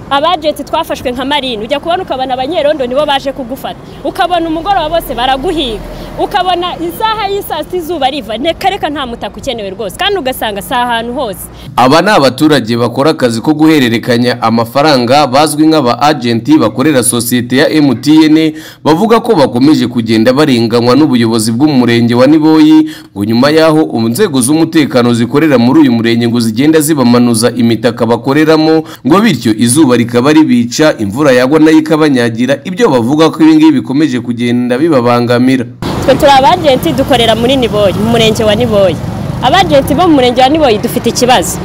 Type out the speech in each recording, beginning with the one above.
abajenti twafashwe nka marine ujya kubona ukabona abanyerondo nibo baje kugufata ukabona umugoroba bose baraguhiga ukabona isaha y'isaa sita izuba riva reka nta mutaka ukenewe rwose kandi ugasanga si ahantu hose aba ni abaturage bakora akazi ko guhererekanya amafaranga bazwi nk'aba agenti bakorera sosiyete ya MTN bavuga ko bakomeje kugenda barenganywa n'ubuyobozi bw'umurenge wa Niboyi ngo nyuma yaho inzego z'umutekano zikorera muri uyu murenge ngo zigenda zibamanuza imitaka bakoreramo ngo bityo izuba rikaba ribica imvura yagwa nayo ikabanyagira ibyo bavuga ko ibi ngibi bikomeje kugenda bibabangamira twe turi abajenti dukorera muri niboyi mu murenge wa niboyi abajenti bo mu murenge wa niboyi dufite ikibazo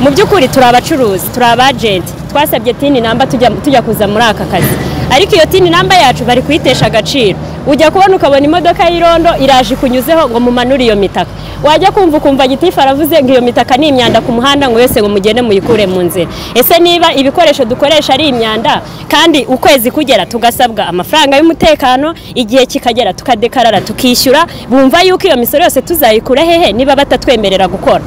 mu by'ukuri turi abacuruzi turi abajenti twasabye tini namba tujya kuza muri aka kazi ariko iyo tini namba yacu bari kuyitesha agaciro ujya kubona ukabona imodoka y'irondo iraje ikunyuzeho ngo mumanure iyo mitaka wajya kumva ukumva gitifu aravuze ngo iyo mitaka ni imyanda ku muhanda ngo yose ngo mugende muyikure mu nzira ese niba ibikoresho dukoresha ari imyanda kandi ukwezi kugera tugasabwa amafaranga y'umutekano igihe kikagera tukadekarara tukishyura bumva yuko iyo misoro yose tuzayikura hehe niba batatwemerera gukora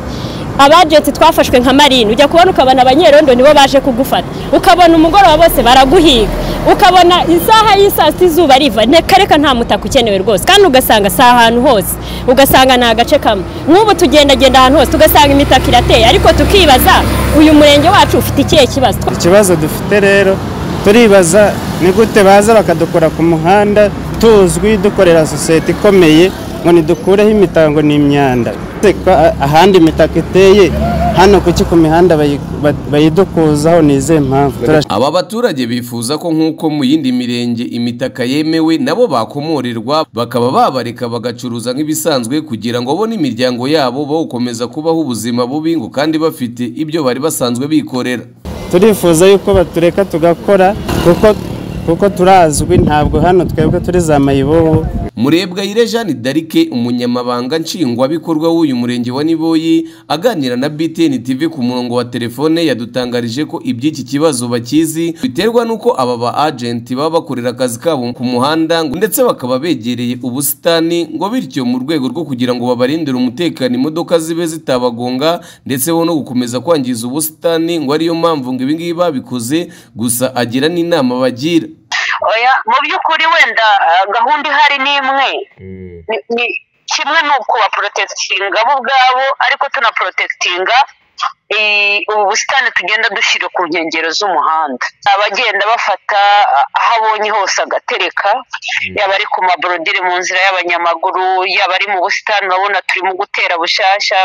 abajenti twafashwe nka marine ujya kubona ukabona abanyerondo nibo baje kugufata ukabona umugoroba bose baraguhiga ukabona isaha y'isaa sita izuba riva reka nta mutaka ukenewe rwose kandi ugasanga si ahantu hose ugasanga ni agace kamwe nk'ubu tugendagenda ahantu hose tugasanga imitaka irateye ariko tukibaza uyu murenge wacu ufite ikihe kibazo ikibazo dufite rero turibaza ni gute baza bakadukora ku muhanda tuzwi dukorera sosiyete ikomeye ngo nidukureho imitango ni imyanda ahandi imitaka iteye hano kuki ku mihanda bayidukuzaho ni izihe mpamvu aba baturage bifuza ko nk'uko mu yindi mirenge imitaka yemewe nabo bakomorerwa bakaba babareka bagacuruza nk'ibisanzwe kugira ngo bo n'imiryango yabo bawukomeza kubaho ubuzima bubi ngo kandi bafite ibyo bari basanzwe bikorera turifuza yuko batureka tugakora kuko kuko turazwi ntabwo hano twebwe turi za mayibobo murebwayire jeanne darike umunyamabanga nshingwabikorwa w'uyu murenge wa niboyi aganira na btn tv ku murongo wa telefone yadutangarije ko iby'iki kibazo bakizi biterwa n'uko aba ba agenti baba bakorera akazi kabo ku muhanda ndetse bakaba begereye ubusitani ngo bityo mu rwego rwo kugira ngo babarindire umutekano imodoka zibe zitabagonga ndetse bo no gukomeza kwangiza ubusitani ngo ariyo mpamvu ngo ibingibi babikoze gusa agira n'inama bagira mu by'ukuri wenda gahunda ihari ni imwe ni kimwe ni ukubaporotesitinga bo ubwabo ariko tunaporotesitinga ubu busitani tugenda dushyira ku nkengero z'umuhanda abagenda bafata aho abonye hose agatereka yaba ari ku maborodire mu nzira y'abanyamaguru yaba ari mu busitani urabona turimo gutera bushyashya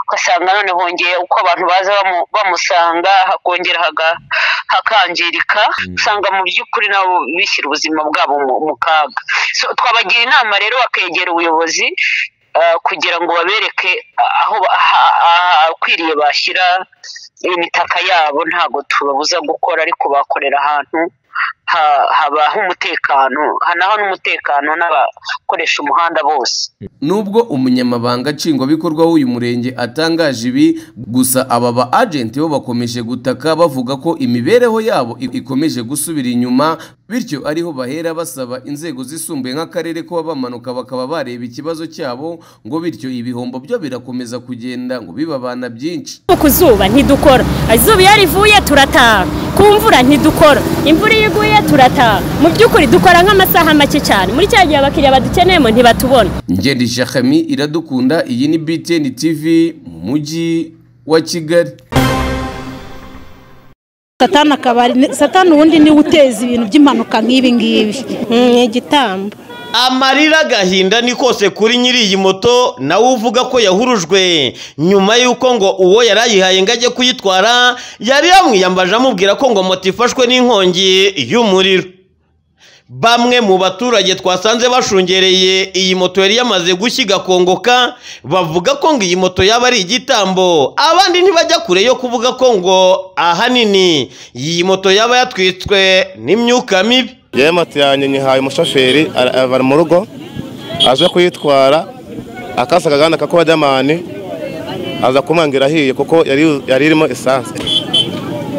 ugasanga none hongeye uko abantu baza bamusanga hakongera hakangirika usanga mu by'ukuri nabo bishyira ubuzima bwabo mu kaga twabagira inama rero bakegera ubuyobozi kugira ngo babereke aho akwiriye bashyira imitaka yabo ntabwo tubabuza gukora ariko bakorera ahantu habaho umutekano hanaho n'umutekano n'abakoresha umuhanda bose nubwo umunyamabanga nshingwabikorwa w'uyu murenge atangaje ibi gusa aba ba agenti bo bakomeje gutaka bavuga ko imibereho yabo ikomeje gusubira inyuma bityo ariho bahera basaba inzego zisumbuye nk'akarere kuba bamanuka bakaba bareba ikibazo cyabo ngo bityo ibihombo byo birakomeza kugenda ngo bibabana byinshi ku zuba ntidukora izuba iyo rivuye turataha ku mvura ntidukora imvura iyo iguye turataha mu by'ukuri dukora nk'amasaha make cyane muri cya gihe abakiriya badukeneyemo ntibatubona ngeri shakami iradukunda iyi ni btn tv mu mujyi wa kigali satani akabari satani ubundi niwe uteza ibintu by'impanuka nk'ibi ngibi ni igitambo amarira agahinda ni kose kuri nyiri iyi moto nawe uvuga ko yahurujwe nyuma y'uko ngo uwo yari ayihaye ngo ajye kuyitwara yari yamwiyambaje amubwira ko ngo moto ifashwe n'inkongi y'umuriro bamwe mu baturage twasanze bashungereye iyi moto yari yamaze gushya igakongoka bavuga ko ngo iyi moto yaba ari igitambo abandi ntibajya kure yo kuvuga ko ngo ahanini iyi moto yaba yatwitswe n'imyuka mibi yewe moto yanjye nyihaye umushoferi bari mu rugo aje kuyitwara akasa akaganda kakora demani aza kumwangira ahiye kuko yari irimo esanse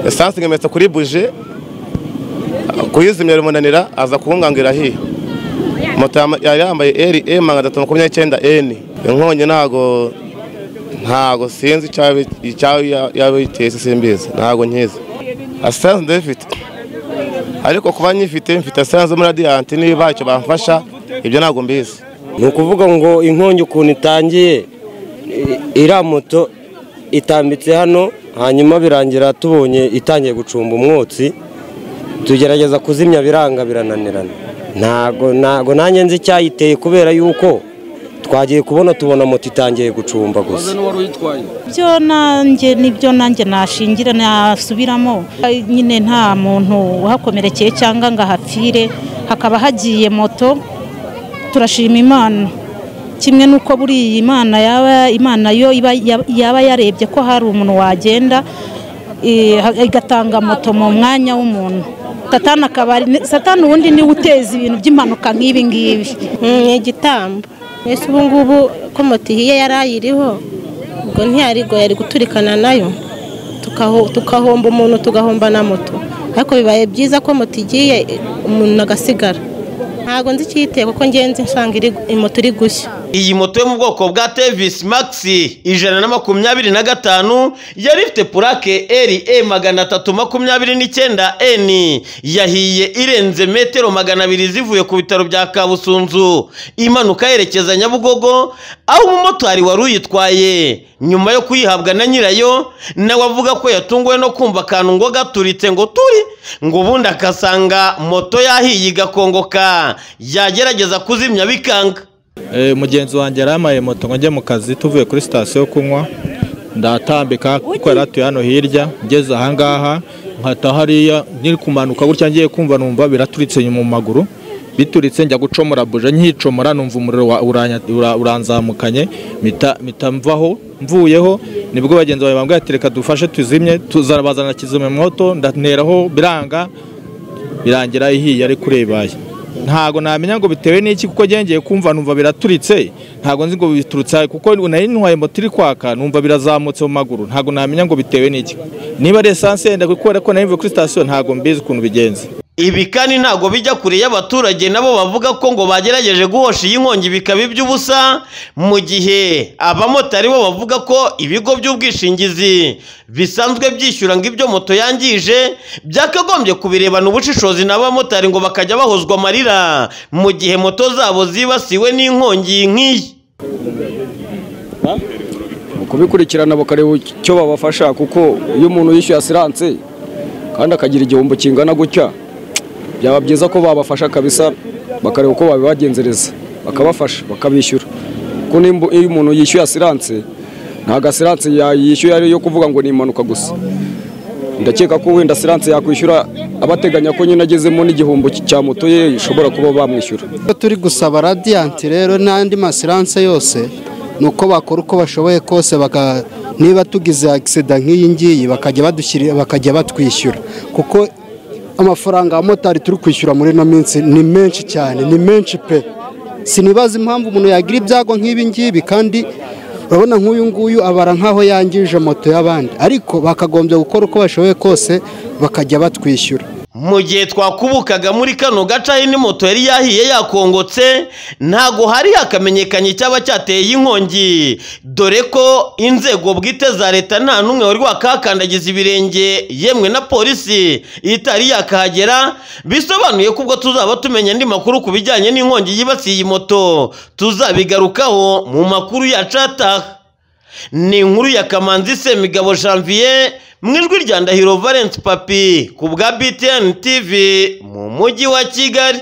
esanse igemetse kuri buje kuyizimya biramunanira aza kumwangira ahiye moto yari yambaye eri emu magana atatu makumyabiri n'icyenda eni inkongi ntago ntago sinzi icyaba yaba yiteye simbizi ntago nkizi asitanse ndayifite ariko kuba nyifite mfite asitanse muri radiyanti niba icyo bamfasha ibyo ntabwo mbizi ni ukuvuga ngo inkongi ukuntu itangiye i- iriya moto itambitse hano hanyuma birangira tubonye itangiye gucumba umwotsi tugerageza kuzimya biranga birananirana ntago ntago nanjye nzi icyayiteye kubera yuko twagiye kubona tubona moto itangiye gucumba gusa ibyo nanjye nibyo nanjye nashingira nasubiramo nyine nta muntu uhakomerekeye cyangwa ngo ahapfire hakaba hagiye moto turashima imana kimwe n'uko buriya imana yaba imana yo iba yaba yarebye ko hari umuntu wagenda eh, ha- igatanga moto mu mwanya w'umuntu satani akaba ari satani ubundi niwe uteza ibintu by'impanuka nk'ibi ngibi ni igitambo mbese ubu ngubu ko moto ihiye yari ayiriho ubwo ntiyarigo yari guturikana nayo tukaho- tukahomba umuntu tugahomba na moto ariko bibaye byiza ko moto igiye umuntu agasigara ntabwo nzi icyiteye kuko ngenzi nsanga iri- moto iri gushya iyi moto yo mu bwoko bwa tevisi magisi ijana na makumyabiri na gatanu yari ifite purake eri e magana atatu makumyabiri n'icyenda eni yahiye irenze metero magana abiri zivuye ku bitaro bya kabusunzu imanuka yerekeza nyabugogo aho umumotari wari uyitwaye nyuma yo kuyihabwa na nyirayo nawe avuga ko yatunguwe no kumva akantu ngo gaturitse ngo turi ngo ubundi akasanga moto yahiye igakongoka yagerageza kuzimya bikanga Eh, mugenzi wanjye yari yamaye moto ngo njye mu kazi tuvuye kuri sitasiyo yo kunywa ndatambika kuko yari atuye hano hirya ngeze ahangaha nkata hariya nkiri kumanuka gutya ngiye kumva numva biraturitse mu maguru bituritse njya gucomora buje nkicomora numva umuriro wa- uranya- ura- uranzamukanye mita mita mvaho mvuyeho nibwo bagenzi bawe bambwiye ati reka dufashe tuzimye tuzabazana kizimyamwoto ndateraho biranga birangira ihiye ariko urebaye ntago namenya ngo bitewe n'iki kuko ngengeye kumva numva biraturitse ntago nzi ngo biturutse ahe, kuko nari ntwaye moto iri kwaka numva birazamutse mu maguru ntago namenya ngo bitewe n'iki niba ari esanse yenda kubera ko nari mvuye kuri sitasiyo ntago mbizi ukuntu bigenze Ibi kandi ntabwo bijya kure y'abaturage nabo bavuga ko ngo bagerageje guhosha iyi nkongi bikaba iby'ubusa mu gihe abamotari bo bavuga ko ibigo by'ubwishingizi bisanzwe byishyura ngo ibyo moto yangije byakagombye kubirebana ubushishozi n'abamotari ngo bakajya bahozwa amarira mu gihe moto zabo zibasiwe n'inkongi nk'iyi kubikurikirana bakareba icyo babafasha kuko iyo umuntu yishyuye asiranse kandi akagira igihombo kingana gutya byaba byiza ko babafasha kabisa bakareba uko babibagenzereza bakabafasha bakabishyura kuko nimba- iyo umuntu yishyuye asiranse ntabwo asiranse ya- yishyuye ari iyo kuvuga ngo ni impanuka gusa ndakeka ko wenda asiranse yakwishyura abateganya ko nyine agezemo n'igihombo cya moto ye ishobora kuba bamwishyura turi gusaba radiyanti rero n'andi masiranse yose ni uko bakora uko bashoboye kose baka niba tugize agisida nk'iyi ngiyi bakajya badushyira bakajya batwishyura kuko amafaranga abamotari turi kwishyura muri ino minsi ni menshi cyane ni menshi pe sinibaza impamvu umuntu yagira ibyago nk'ibi ngibi kandi urabona nk'uyu nguyu abara nk'aho yangije moto y'abandi ariko bakagombye gukora uko bashoboye kose bakajya batwishyura mu gihe twakubukaga muri kano gace aho indi moto yari yahiye yakongotse ntago hari hakamenyekanye icyaba cyateye iyi nkongi dore ko inzego bwite za leta nta n'umwe wari wakakandagiza ibirenge yemwe na polisi itari yakahagera bisobanuye ko ubwo tuzaba tumenya andi makuru ku bijyanye n'inkongi yibasiye iyi moto tuzabigarukaho mu makuru yacu ataha ni inkuru ya kamanzi semigabo janvier mu ijwi rya ndahiro valence papi ku bwa btn tv mu mujyi wa kigali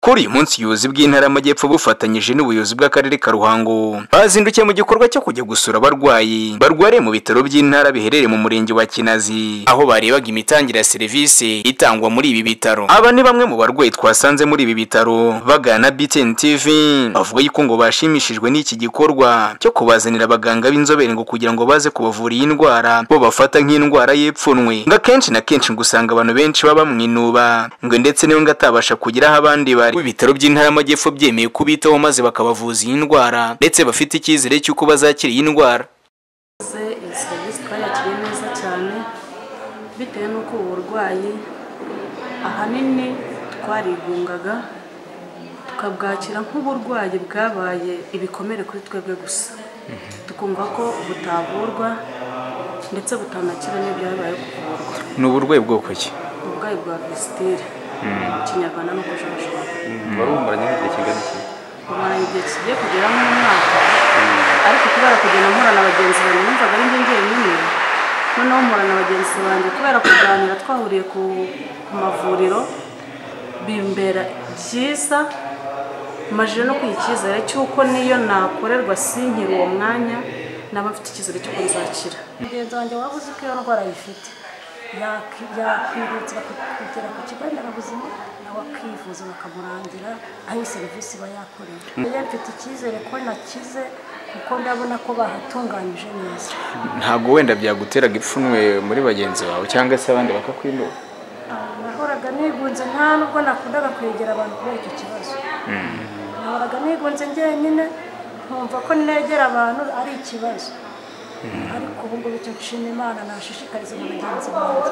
kuri uyu munsi ubuyobozi bw'intara y'amajyepfo bufatanyije n'ubuyobozi bw'akarere ka ruhango bazindukiye mu gikorwa cyo kujya gusura abarwayi barwariye mu bitaro by'intara biherereye mu murenge wa kinazi aho barebaga imitangire ya serivisi itangwa muri ibi bitaro aba ni bamwe mu barwayi twasanze muri ibi bitaro bagana btn tv bavuga yuko ngo bashimishijwe n'iki gikorwa cyo kubazanira abaganga b'inzobere ngo kugira ngo baze kubavura iyi ndwara bo bafata nk'indwara y'epfunwe ngo akenshi na kenshi ngo usanga abantu benshi baba bamwinuba ngo ndetse niwe ngo atabasha kugera aho abandi bari ibitaro by'intara y'amajyepfo byemeye kubitaho maze bakabavuza iyi ndwara ndetse bafite icyizere cy'uko bazakira iyi ndwara iyi serivisi twayakiriye neza cyane bitewe n'uko ubu burwayi ahanini twarigungaga tukabwakira nk'uburwayi bwabaye ibikomere kuri twebwe gusa tukumva ko butavurwa ndetse butanakira n'ibyabaye kuvurwa ni uburwayi bwoko ki uburwayi bwa visiteri mu kinyarwanda ni ukujojoba barumaranye igihe kingana iki bumara igihe kigiye kugera mu mwaka ariko kubera kugenda mpura na bagenzi banjye numvaga ari njye njyenyine noneho mpura na bagenzi banjye kubera kuganira twahuriye ku ku mavuriro bimbera byiza majije no kwiha icyizere cy'uko niyo nakorerwa sinkiri uwo mwanya naba mfite icyizere cy'uko nzakira mugenzi wanjye waba uzi ko iyo ndwara ayifite yakwihutira kugera ku kigo nderabuzima nawe akivuza bakamurangira aho iyi serivisi iba yakorewe njye mfite icyizere ko nakize kuko ndabona ko bahatunganyije neza ntabwo wenda byaguteraga ipfunwe muri bagenzi bawe cyangwa se abandi bakakwinuba Ah, nahoraga nigunze nta nubwo nakundaga kwegera abantu kubera icyo kibazo nahoraga nigunze njyenyine nkumva ko negera abantu ari ikibazo ariko ubu ngubu icyo nshima imana nashishikariza na bagenzi banjye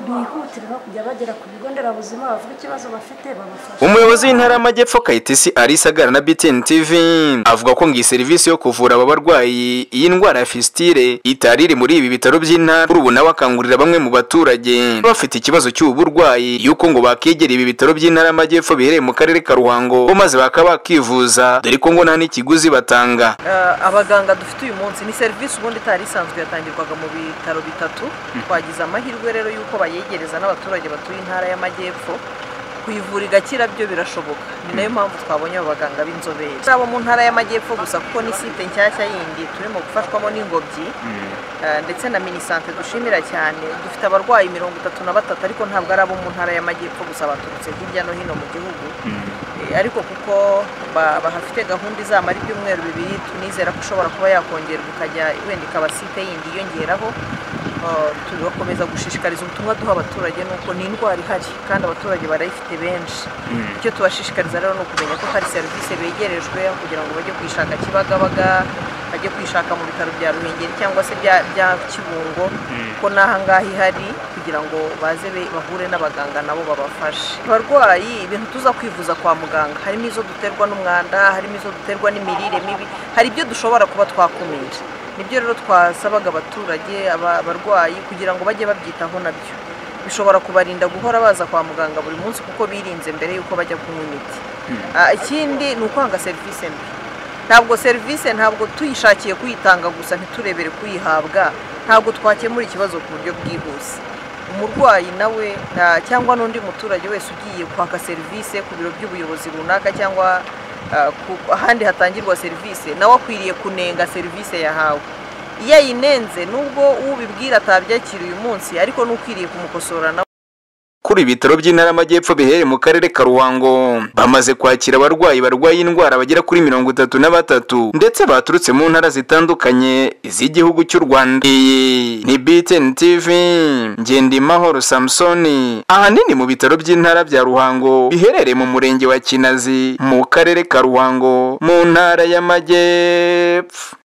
bihutire no kujya bagera ku bigo nderabuzima bavuga ikibazo bafite babafasha umuyobozi w'intara y'amajyepfo kayitesi Alice Agara na BTN TV avuga ko ngo iyi serivisi yo kuvura aba barwayi iyi ndwara ya fistile itari iri muri ibi bitaro by'intara kuri ubu nawe akangurira bamwe mu baturage bafite ikibazo cy'ubu burwayi yuko ngo bakegera ibi bitaro by'intara y'amajyepfo biherereye mu karere ka Ruhango bo maze bakaba bakivuza dore ko ngo nta n'ikiguzi batanga Eh, abaganga dufite uyu munsi ni serivisi ubundi itari isanzwe yatangirwaga mu bitaro bitatu twagize amahirwe rero y'uko bayegereza n'abaturage batuye intara y'amajyepfo kuyivura igakira byo birashoboka ni nayo mpamvu twabonye abo baganga b'inzobere si abo mu ntara y'amajyepfo gusa kuko ni site nshyashya yindi turimo gufashwamo n'ingobyi eh, ndetse na minisante dushimira cyane dufite abarwayi mirongo itatu na batatu ariko ntabwo ari abo mu ntara y'amajyepfo gusa baturutse hirya no hino mu gihugu Eh, ariko kuko ba- bahafite gahunda izamara ibyumweru bibiri tunizera ko ishobora kuba yakongerwa ikajya wenda ikaba site yindi yiyongeraho Eh, tugakomeza gushishikariza ubutumwa duha abaturage ni uko ni indwara ihari kandi abaturage barayifite benshi Mm. icyo tubashishikariza rero ni ukumenya ko hari serivisi begerejwe kugira ngo bajye kwishaka kibagabaga bajye kwishaka mu bitaro bya ruhengeri cyangwa se bya bya kibungo Mm. ko n'ahangaha ihari kugira ngo baze be- bahure n'abaganga nabo babafashe abarwayi ibintu tuza kwivuza kwa muganga harimo izo duterwa n'umwanda harimo izo duterwa n'imirire mibi hari ibyo dushobora kuba twakumira nibyo rero twasabaga abaturage aba- abarwayi kugira ngo bajye babyitaho nabyo bishobora kubarinda guhora baza kwa muganga buri munsi kuko birinze mbere y'uko bajya kunywa imiti Ah, ikindi ni ukwanga serivisi mbi ntabwo serivisi ntabwo tuyishakiye kuyitanga gusa ntiturebere kuyihabwa ntabwo twakemura ikibazo ku buryo bwihuse umurwayi nawe nta- cyangwa n'undi muturage wese ugiye kwaka serivisi ku biro by'ubuyobozi runaka cyangwa ah, ku- ahandi hatangirwa serivisi nawe akwiriye kunenga serivisi yahawe iyo ayinenze nubwo ubibwira atabyakira uyu munsi ariko n'ukwiriye kumukosora nawe kuri ibi bitaro by'intara y'amajyepfo biherereye mu karere ka Ruhango bamaze kwakira abarwayi barwaye indwara bagera kuri mirongo itatu na batatu ndetse baturutse mu ntara zitandukanye z'igihugu cy'u Rwanda iyi ni BTN TV Ngendimahoro Samsoni ahanini mu bitaro by'intara bya Ruhango biherereye mu murenge wa Kinazi mu karere ka Ruhango mu ntara y'amajyepfo